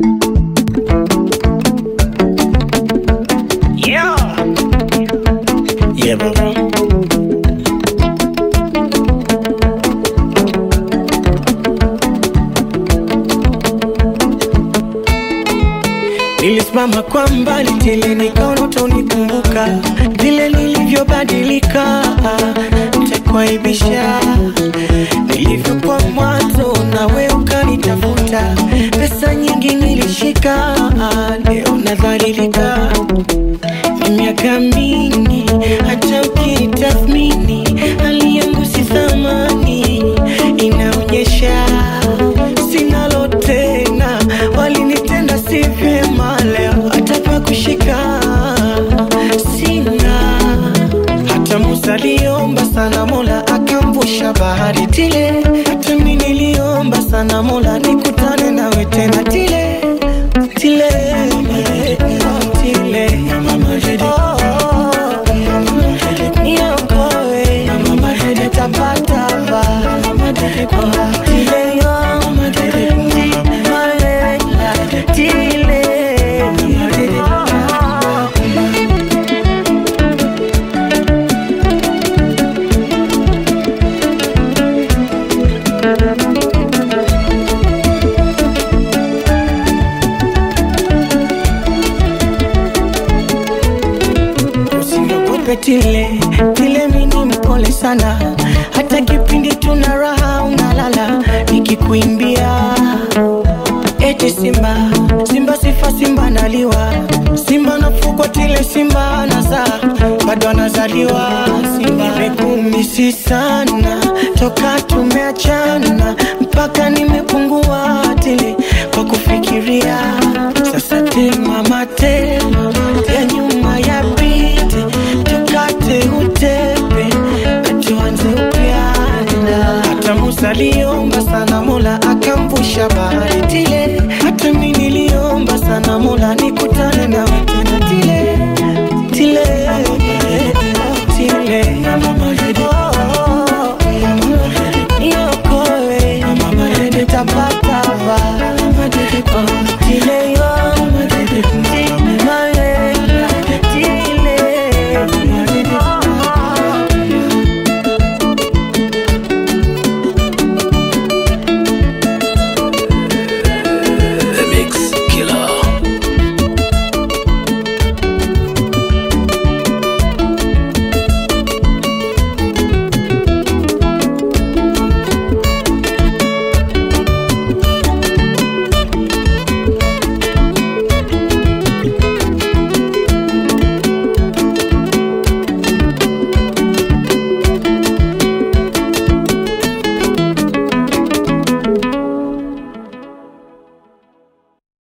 Yeah. Yeah, baba. Nilisimama kwa mbali tili nikaona utanikumbuka vile nilivyobadilika, nitakuaibisha nilivyokuwa mwanzo, nawe ukanitafuta. Pesa nyingi nilishika, leo nadhalilika. Ni miaka mingi, hata ukitathmini hali yangu si thamani, inaonyesha sinalo tena, walinitenda si vyema, leo hata pa kushika sina. Hata Musa aliomba sana, Mola akamvusha bahari tile. Hata mimi niliomba sana, Mola nikutane nawe tena tile tile tile. Oh, niokoe tapatapa tile yo malela tile Usiniogope tile tile, mini mpole sana, hata kipindi tuna raha unalala, nikikuimbia eti simba simba sifa simba naliwa simba nafugwa tile simba nazaa bado anazaliwa simba nimekumisi sana toka tumeachana mpaka nimepungua tile kwa kufikiria